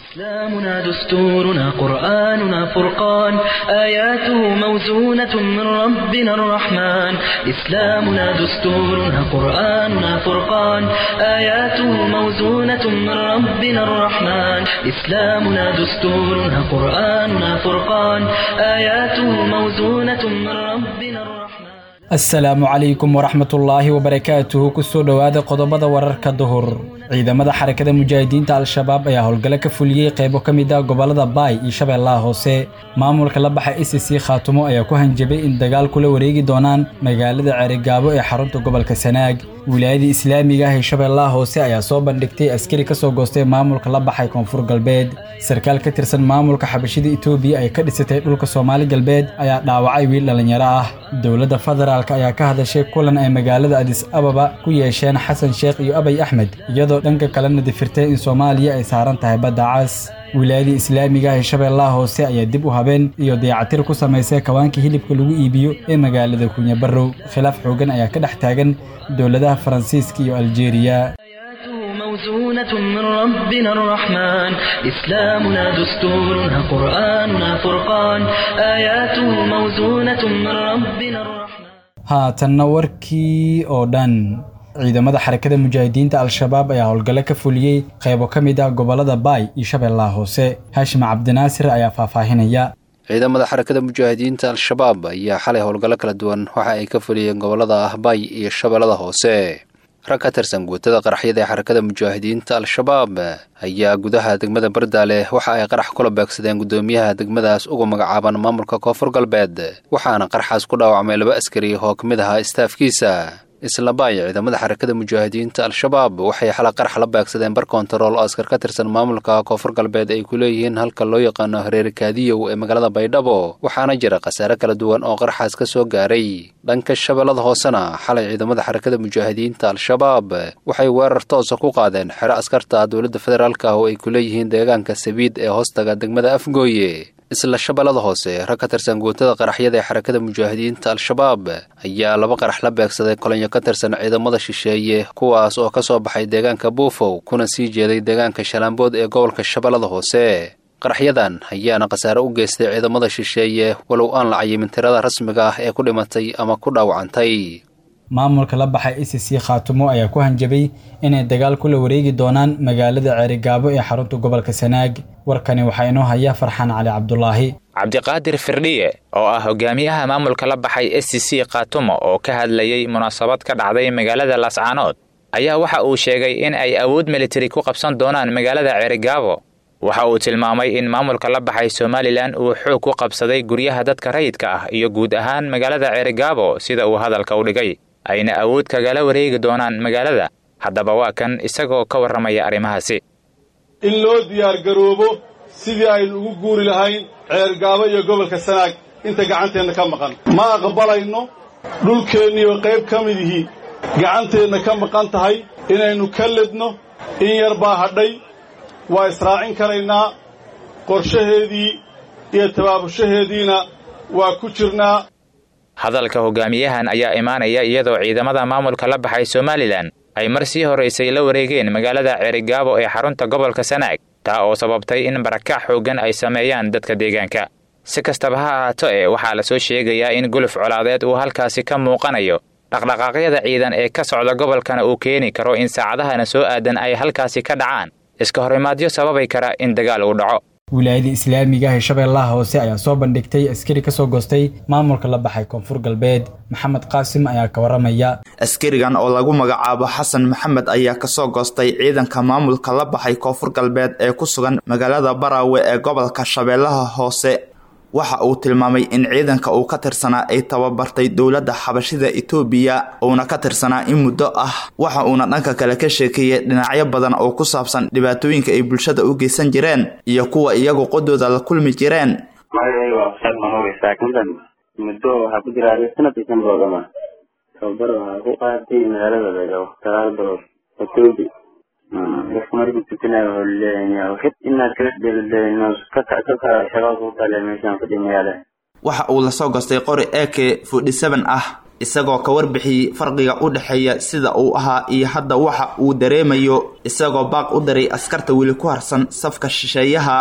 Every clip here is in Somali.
إسلامنا دستورنا قرآننا فرقان آياته موزونة من ربنا الرحمن إسلامنا دستورنا قرآننا فرقان آياته موزونة من ربنا الرحمن إسلامنا دستورنا قرآننا فرقان آياته موزونة من ربنا الرحمن asalaamu calaykum waraxmatullaahi wabarakaatuhu kusoo dhowaada qodobada wararka duhur ciidamada xarakada mujaahidiinta al-shabaab ayaa howlgalo ka fuliyey qeybo ka mid ah gobolada baay iyo shabeellaha hoose maamulka la baxa e c c khaatumo ayaa ku hanjabay in dagaal kula wareegi doonaan magaalada ceerigaabo ee xarunta gobolka sanaag wilaayadii islaamiga ah ee shabeellaha hoose ayaa soo bandhigtay askari ka soo goostay maamulka la baxay koonfur galbeed sarkaal ka tirsan maamulka xabashida etoobiya ay ka dhisatay dhulka soomaali galbeed ayaa dhaawacay wiil dhallinyaro ah dowladda federaalk ayaa ka hadashay kulan ay magaalada adis ababa ku yeesheen xasan sheekh iyo abay axmed iyadoo dhanka kalena difirtay in soomaaliya ay saaran tahay badda cas wilaayadii islaamiga ah ee shabeellaha hoose ayaa dib u habeen iyo dayacatir ku samaysay kawaanka hilibka lagu iibiyo ee magaalada kunyabarow khilaaf xoogan ayaa ka dhex taagan dowladaha faransiiska iyo aljeeriya موزونة من ربنا الرحمن إسلامنا دستورنا قرآننا فرقان آياته موزونة من ربنا الرحمن haatanna warkii oo dhan ciidamada xarakada mujaahidiinta al-shabaab ayaa howlgallo ka fuliyey qaybo ka mid ah gobolada baay iyo shabeellaha hoose haashim cabdinaasir ayaa faahfaahinaya ciidamada xarakada mujaahidiinta al-shabaab ayaa xalay howlgallo kala duwan waxa ay ka fuliyeen gobolada ah baay iyo shabeellada hoose rag ka tirsan guutada qaraxyada ee xarakada mujaahidiinta al-shabaab ayaa gudaha degmada bardaale waxa ay qarax kula beegsadeen guddoomiyaha degmadaas ugu magacaaban maamulka koonfur galbeed waxaana qaraxaas ku dhaawacmay laba askari oo ka mid ahaa istaafkiisa isla baay ciidamada xarakada mujaahidiinta al-shabaab waxay xala qarax la beegsadeen bar kontarool oo askar ka tirsan maamulka koonfur galbeed ay ku leeyihiin halka loo yaqaano hareeri kaadiyow ee magaalada baydhabo waxaana jira khasaare kala duwan oo qaraxaas ka soo gaaray dhanka shabeellada hoosena xalay ciidamada xarakada mujaahidiinta al-shabaab waxay weerar toosa ku qaadeen xero askarta dowladda federaalk ah oo ay ku leeyihiin deegaanka sabiid ee hoostaga degmada afgooye isla shabeellada hoose rag ka tirsan guutada qaraxyada ee xarakada mujaahidiinta al-shabaab ayaa laba qarax la beegsaday kolonyo ka tirsan ciidamada shisheeye kuwaas oo ka soo baxay deegaanka buufow kuna sii jeeday deegaanka shalaambood ee gobolka shabeellada hoose qaraxyadan ayaana khasaare u geystay ciidamada shisheeye walow aan la cayimin tirada rasmiga ah ee ku dhimatay ama ku dhaawacantay maamulka la baxay e c c khaatumo ayaa ku hanjabay inay dagaal kula wareegi doonaan magaalada ceerigaabo ee xarunta gobolka sanaag warkani waxaa inoo haya farxaan cali cabdulaahi cabdiqaadir firdhiye oo ah hogaamiyaha maamulka la baxay s c c khaatumo oo ka hadlayey munaasabad ka dhacday magaalada laascaanood ayaa waxa uu sheegay in ay awood militari ku qabsan doonaan magaalada ceerigaabo waxa uu tilmaamay in maamulka la baxay somalilan uu xoog ku qabsaday guryaha dadka rayidka ah iyo guud ahaan magaalada ceerigaabo sida uu hadalka u dhigay ayna awood kagala wareegi doonaan magaalada haddaba waa kan isagoo ka warramaya arrimahaasi in loo diyaargaroobo sidii aynu ugu guuri lahayn ceergaabo iyo gobolka sanaag inta gacanteenna ka maqan ma aqbalayno dhulkeenniioo qayb ka midihii gacanteenna ka maqan tahay inaynu ka ledno in yar baa hadhay waa israacin karaynaa qorshaheedii iyo tabaabushaheediina waa ku jirnaa hadalka hogaamiyahan ayaa imaanaya iyadoo ciidamada maamulka la baxay somalilan ay mar sii horaysay la wareegeen magaalada ceerigaabo ee xarunta gobolka sanaag taa oo sababtay in barakac xooggan ay sameeyaan dadka deegaanka si kastaba ha ahaato ee waxaa la soo sheegayaa in guluf colaadeed uu halkaasi ka muuqanayo dhaqdhaqaaqyada ciidan ee ka socda gobolkana uu keeni karo in saacadahana soo aadan ay halkaasi ka dhacaan iska horimaadyo sababay kara in dagaal uu dhaco wilaayadii islaamiga ah ee shabeellaha hoose ayaa soo bandhigtay askari ka soo goostay maamulka la baxay koonfur galbeed maxamed qaasim ayaa ka warramaya askarigan oo lagu magacaabo xasan maxamed ayaa kasoo goostay ciidanka maamulka la baxay koonfur galbeed ee ku sugan magaalada baraawe ee gobolka shabeellaha hoose waxa uu tilmaamay in ciidanka uu ka tirsanaa ay tababartay dowladda xabashida etoobiya uuna ka tirsanaa in muddo ah waxa uuna dhanka kale ka sheekeeyey dhinacyo badan oo ku saabsan dhibaatooyinka ay bulshada u geysan jireen iyo kuwa iyagu qodooda la kulmi jireen muddo waxaa ku jira sanadkii kan bilood ama tababar waxaa ku qaadatay magaalada beegaabo sagaal bilood etoobi dadka markii tukanayo wuxuu leeyahay xid inaad kala dheelaleeyin ka ka shabaab ku kale meeshaan fadhi magaala waxa uu lasoo goostay qori ak forty seven ah isagoo ka warbixiyey farqiga u dhexeeya sida uu ahaa iyo hadda waxa uu dareemayo isagoo baaq u daray askarta weli ku harsan safka shisheeyaha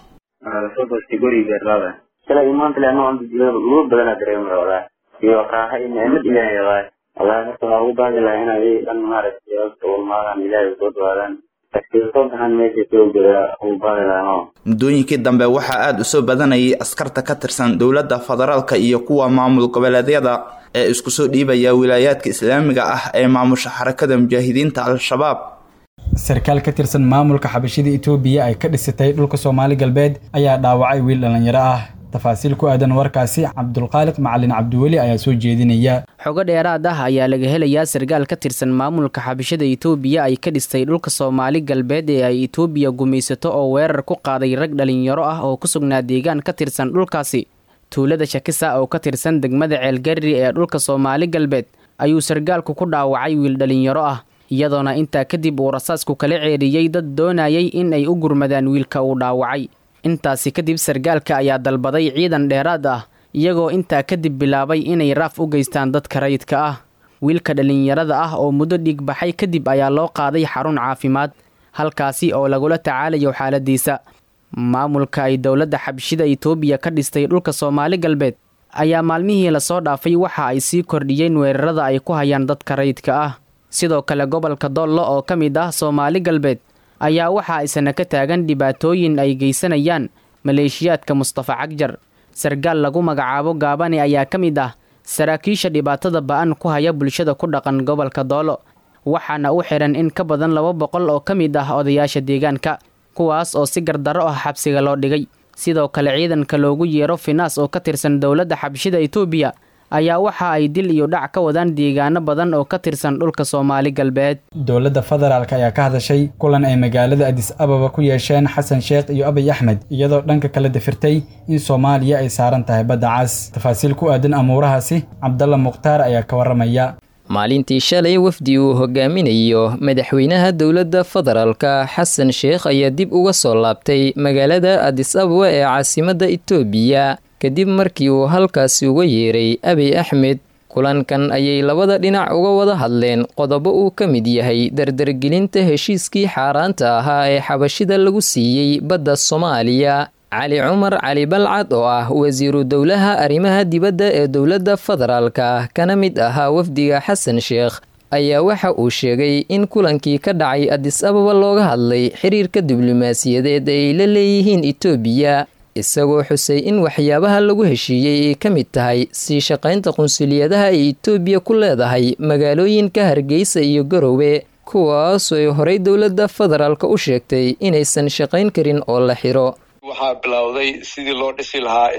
soo goostay guriga beerlaada shalay maanta le anoo ugu badana dareemaya walahi iyo raaxa iyo nicmad ilaahay waay wallahi marka waxaa ugu baaqi lahaa inay dhan maaragtay hoosta ulmaadaan ilaahay soo dhawaadaan soo baxan meesha soo gadaa ugu baaqi lahaa muddooyinkii dambe waxaa aada u soo badanayay askarta ka tirsan dowladda federaalka iyo kuwa maamul goboleedyada ee isku soo dhiibaya wilaayaadka islaamiga ah ee maamusha xarakada mujaahidiinta al-shabaab sarkaal ka tirsan maamulka xabashida itoobiya ay ka dhisatay dhulka soomaali galbeed ayaa dhaawacay wiil dhallinyaro ah tafaasiil ku aadan warkaasi cabdulqaaliq macalin cabdiweli ayaa soo jeedinaya xogo dheeraad ah ayaa laga helayaa sarkaal ka tirsan maamulka xabashada itoobiya ay ka dhistay dhulka soomaali galbeed ee ay itoobiya gumaysato oo weerar ku qaaday rag dhalinyaro ah oo ku sugnaa deegaan ka tirsan dhulkaasi tuulada shakisa oo ka tirsan degmada ceelgarri ee dhulka soomaali galbeed ayuu sarkaalku ku dhaawacay wiil dhalinyaro ah iyadoona intaa kadib uu rasaasku kala ceeriyey dad doonayay in ay u gurmadaan wiilka uu dhaawacay intaasi kadib sarkaalka ayaa dalbaday ciidan dheeraad ah iyagoo intaa kadib bilaabay inay raaf u geystaan dadka rayidka ah wiilka dhallinyarada ah oo muddo dhiigbaxay kadib ayaa loo qaaday xarun caafimaad halkaasi oo lagula tacaalayo xaaladiisa maamulka ay dowladda xabshida itoobiya ka dhistay dhulka soomaali galbeed ayaa maalmihii lasoo dhaafay waxa ay sii kordhiyeen weerarada ay ku hayaan dadka rayidka ah sidoo kale gobolka doollo oo ka mid ah soomaali galbeed ayaa waxa isana ka taagan dhibaatooyin ay geysanayaan maleeshiyaadka mustafa cagjar sarkaal lagu magacaabo gaabane ayaa ka mid ah saraakiisha dhibaatada ba-an ku haya bulshada ku dhaqan gobolka doolo waxaana u xihan in ka badan laba boqol oo ka mid ah odayaasha deegaanka kuwaas oo si gardaro ah xabsiga loo dhigay sidoo kale ciidanka loogu yeero finaas oo ka tirsan dowladda xabshida itoobiya ayaa waxa ay dil iyo dhac ka wadaan deegaano badan oo ka tirsan dhulka soomaali galbeed dowladda federaalk ayaa ka hadashay kulan ay magaalada adis ababa ku yeesheen xasan sheekh iyo abiy axmed iyadoo dhanka kale dafirtay in soomaaliya ay saaran tahay badda cas tafaasiil ku aadan amuurahaasi cabdalla mukhtaar ayaa ka warramaya maalintii shalay wafdi uu hogaaminayo madaxweynaha dowladda federaalka xasan sheekh ayaa dib uga soo laabtay magaalada adis ababa ee caasimadda itoobiya kadib markii uu halkaasi uga yeeray abiy axmed kulankan ayay labada dhinac uga wada hadleen qodobo uu ka mid yahay dardargelinta heshiiskii xaaraanta ahaa ee xabashida lagu siiyey badda soomaaliya cali cumar cali balcad oo ah wasiiru dowlaha arrimaha dibadda ee dowladda federaalka kana mid ahaa wafdiga xasan sheekh ayaa waxa uu sheegay in kulankii ka dhacay adis ababa looga hadlay xiriirka diblomaasiyadeed ay la leeyihiin itoobiya isagoo xusay in waxyaabaha lagu heshiiyey ay ka mid tahay sii shaqaynta qunsuliyadaha ay itoobiya ku leedahay magaalooyinka hargeysa iyo garowe kuwaasoo ay horey dowladda federaalka u sheegtay inaysan shaqayn karin oo la xiro waxaa bilowday sidii loo dhisi lahaa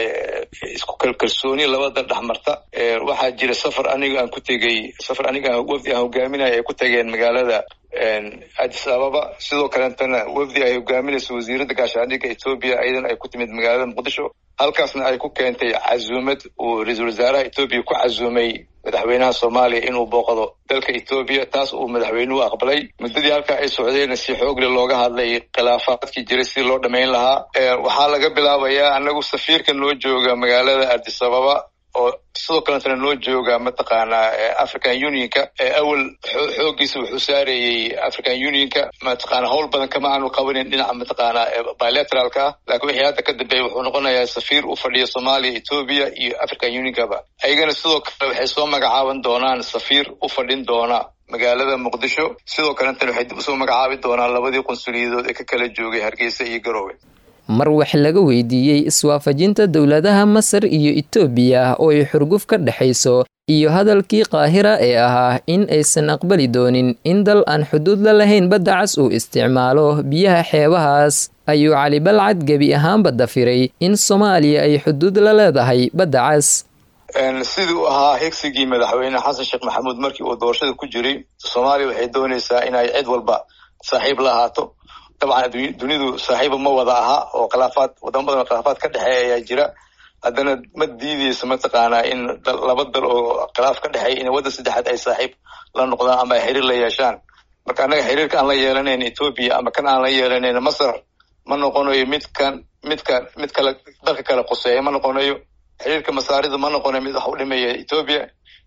isku kalkalsooni labada dhexmarta waxaa jira safar aniga aan ku tegey safar aniga wafdi aan hogaaminaya ay ku tageen magaalada adis ababa sidoo kaleetana wafdi ay hogaaminayso wasiiradda gaashaandhigga etoobiya ayadan ay ku timid magaalada muqdisho halkaasna ay ku keentay casuumad uu ra-iisul wasaaraha etoobiya ku casuumay madaxweynaha soomaaliya inuu booqdo dalka etoobiya taas uu madaxweynuhu aqbalay muddadii halkaa ay socdeenna si xoogle looga hadlay khilaafaadkii jiray sidii loo dhammayn lahaa waxaa laga bilaabayaa anagu safiirka noo jooga magaalada adis ababa oo sidoo kaletana noo jooga mataqaanaa african unionka awal xoogiisa wuxuu saarayey african unionka mataqaana howl badan kama aanu qabanin dhinaca mataqaanaa bilateralka ah laakiin wixii hadda ka dambeeya wuxuu noqonayaa safiir u fadhiya soomaaliya etoobiya iyo african unionkaba ayagana sidoo kale waxay soo magacaaban doonaan safiir u fadhin doona magaalada muqdisho sidoo kaletana waxay dib usoo magacaabi doonaan labadii qunsuliyadood ee ka kala joogay hargeysa iyo garowe mar wax laga weydiiyey iswaafajinta dowladaha masar iyo itoobiya oo ay xurguf ka dhexayso iyo hadalkii qaahira ee ahaa in aysan aqbali doonin in dal aan xuduud la lahayn badda cas uu isticmaalo biyaha xeebahaas ayuu cali balcad gebi ahaanba dafiray in soomaaliya ay xuduud la leedahay badda cas sidii u ahaa higsigii madaxweyne xasan sheekh maxamuud markii uu doorashada ku jiray soomaaliya waxay doonaysaa inay cid walba saaxiib la ahaato dabcan dunidu saaxiiba ma wada aha oo khilaafaad wadamo badan oo khilaafaad ka dhexeeya ayaa jira haddana ma diideyso mataqaanaa in laba dal oo khilaaf ka dhexeeya in waddan saddexaad ay saaxiib la noqdaan ama ay xiriir la yeeshaan marka annaga xiriirka aan la yeelanayn etoobiya ama kan aan la yeelanayn masar ma noqonayo midkan midka mid kale dalka kale quseeya ma noqonayo xiriirka masaarida ma noqonayo mid wax u dhimaya etoobiya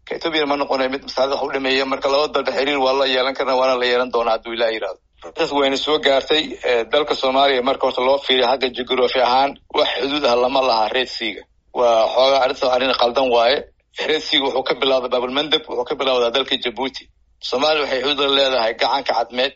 ka etoobiyana ma noqonayo mid maslaxada wax u dhameeya marka laba dalba xiriir waa la yeelan karna waana la yeelan doonaa hadduu ilaah yidhahdo taas wayna soo gaartay dalka soomaaliya marka horta loo fiiriyo xagga jugraphy ahaan wax xuduud ah lama laha red seaga waa xoogaa arrinta arrin qaldan waaye red seaga wuxuu ka bilowda babulmandab wuxuu ka bilowdaa dalka jabuuti soomaaliya waxay xuduud la leedahay gacanka cadmeed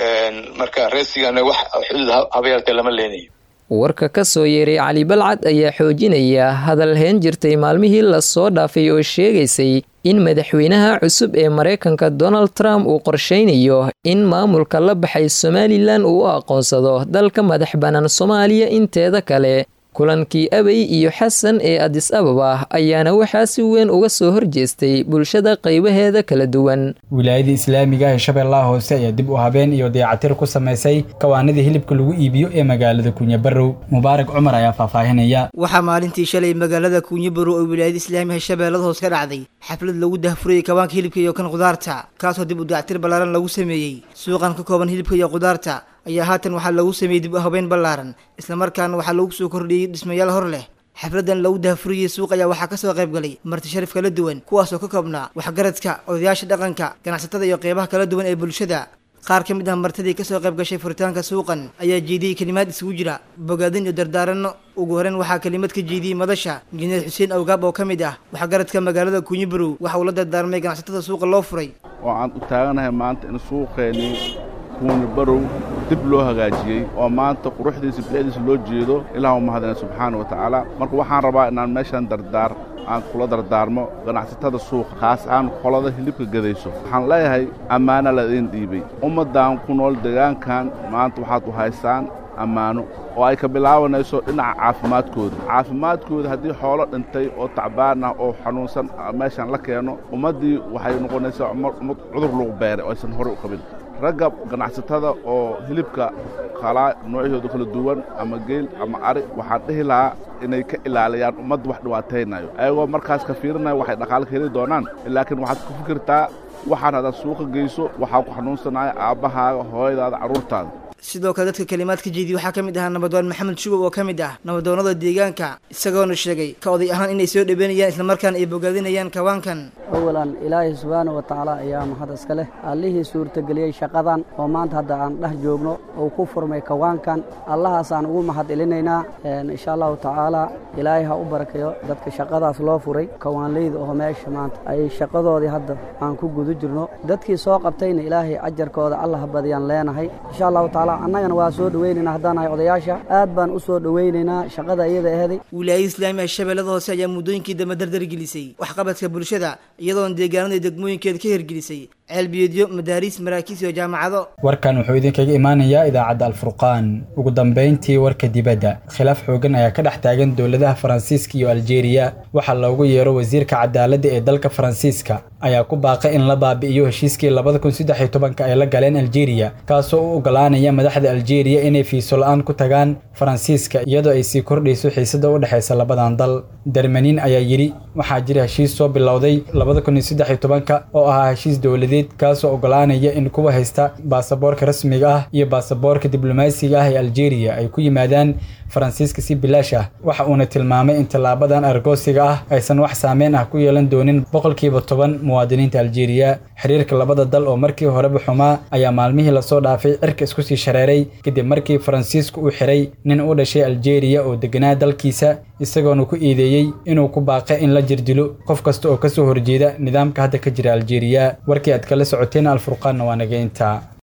marka red seagana wax xuduud habeertee lama leenayo warka ka soo yeeray cali balcad ayaa xoojinaya hadal heen jirtay maalmihii lasoo dhaafay oo sheegaysay in madaxweynaha cusub ee maraykanka donald trump uu qorshaynayo in maamulka la baxay somalilan uu u aqoonsado dalka madax bannaan soomaaliya inteeda kale kulankii abey iyo xasan ee adis ababa ayaana waxaa si weyn uga soo horjeestay bulshada qaybaheeda kala duwan wilaayada islaamiga ee shabeellaha hoose ayaa dib u habeen iyo dayacatir ku samaysay kawaanadii hilibka lagu iibiyo ee magaalada kunyabarow mubaarak cumar ayaa faahfaahinaya waxaa maalintii shalay magaalada kunyabarow oo wilaayada islaamiga shabeellada hoose ka dhacday xaflad lagu dahfurayay kawaanka hilibka iyo kan khudaarta kaasoo dib u dayactir ballaaran lagu sameeyey suuqan ka kooban hilibka iyo khudaarta ayaa haatan waxaa lagu sameeyey dib u habeyn ballaaran islamarkaana waxaa lagu soo kordhiyey dhismayaal hor leh xafladan lagu dahfuriyey suuq ayaa waxaa kasoo qayb galay marti sharif kala duwan kuwaasoo ka koobnaa waxgaradka odayaasha dhaqanka ganacsatada iyo qeybaha kala duwan ee bulshada qaar ka mid ah martidii kasoo qayb gashay furitaanka suuqan ayaa jeediyey kelimaad isugu jira bogaadin iyo dardaaranno ugu horeyn waxaa kelimad ka jeediyey madasha injineer xuseen awgaab oo ka mid ah waxgaradka magaalada kunyibarow waxa uu la dardaarmay ganacsatada suuqa loo furay oo aan u taaganahay maanta in suuqeennii kunyibarow dib loo hagaajiyey oo maanta quruxdiisa bilicdiisa loo jeedo ilaah u mahadina subxaana wa tacaala marka waxaan rabaa inaan meeshan dardaar aan kula dardaarmo ganacsatada suuqa khaas ahaan qolada hilibka gadayso waxaan leeyahay ammaana laidiin dhiibay ummaddan ku nool deegaankan maanta waxaad u haystaan ammaano oo ay ka bilaabanayso dhinaca caafimaadkooda caafimaadkooda haddii xoolo dhintay oo tacbaan ah oo xanuunsan meeshan la keeno ummaddii waxay noqonaysaa ummad cudur lagu beeray oo aysan horey u qabin ragga ganacsatada oo hilibka qalaa noocyahooda kala duwan ama geel ama ari waxaan dhihi lahaa inay ka ilaaliyaan ummadda wax dhibaataynayo ayagoo markaas ka fiirinaya waxay dhaqaale ka heli doonaan laakiin waxaad ku fikirtaa waxaan haddaad suuqa geyso waxaa ku xanuunsanaya aabbahaaga hooyadaada carruurtaada sidoo kale dadka kalimaad ka jeediyey waxaa ka mid ahaa nabadoon maxamed shubow oo ka mid ah nabadoonnada deegaanka isagoona sheegay ka oday ahaan inay soo dhaweynayaan islamarkaana ay bogaadinayaan kawaankan awalan ilaahay subxaana wa tacaala ayaa mahad iska leh allihii suurtageliyey shaqadan oo maanta hadda aan dhex joogno uu ku furmay kawaankan allahaasaan ugu mahad celinaynaa insha allahu tacaala ilaahay ha u barakeeyo dadka shaqadaas loo furay kawaanleyda oo meesha maanta ay shaqadoodii hadda aan ku guda jirno dadkii soo qabtayna ilaahay ajarkooda allah badiyaan leenahay insha allahu tacaala annagana waa soo dhaweynaynaa haddaan nahay odayaasha aad baan u soo dhaweynaynaa shaqada iyada aheeday wilaayada islaamiga shabeellada hoose ayaa muddooyinkii dambe dardargelisay waxqabadka bulshada iyadoona deegaanada degmooyinkeeda ka hirgelisay ceelbiyeedyo madaariis maraakiis iyo jaamacado warkan wuxuu idinkaga imaanayaa idaacadda alfurqaan ugu dambayntii warka dibadda khilaaf xoogan ayaa ka dhex taagan dowladaha faransiiska iyo aljeeriya waxaa loogu yeero wasiirka cadaaladda ee dalka faransiiska ayaa ku baaqay in la baabi'iyo heshiiskii labada kun saddex iyo tobanka ay la galeen aljeeriya kaasoo u ogolaanaya madaxda aljeeriya inay fiiso la-aan ku tagaan faransiiska iyadoo ay sii kordhayso xiisada u dhexaysa labadan dal dermanin ayaa yidhi waxaa jira heshiis soo bilowday labada kun iyo saddex iyo tobanka oo ahaa heshiis dowladeed kaasoo ogolaanaya in kuwa haysta baasaboorka rasmiga ah iyo baasaboorka diblomaasiga ah ee aljeeriya ay ku yimaadaan faransiiska si bilaash ah waxa uuna tilmaamay in tallaabadan argoosiga ah aysan wax saameyn ah ku yeelan doonin boqolkiiba toban muwaadiniinta aljeeriya xiriirka labada dal oo markii horeba xumaa ayaa maalmihii lasoo dhaafay cirka isku sii shareeray kadib markii faransiisku uu xiray nin u dhashay aljeeriya oo deganaa dalkiisa isagoona ku iideeyey inuu ku baaqay in la jirdilo qof kasta oo kasoo horjeeda nidaamka hadda ka jira aljeeriya warkii aad kala socoteen alfurqaanna waa naga intaa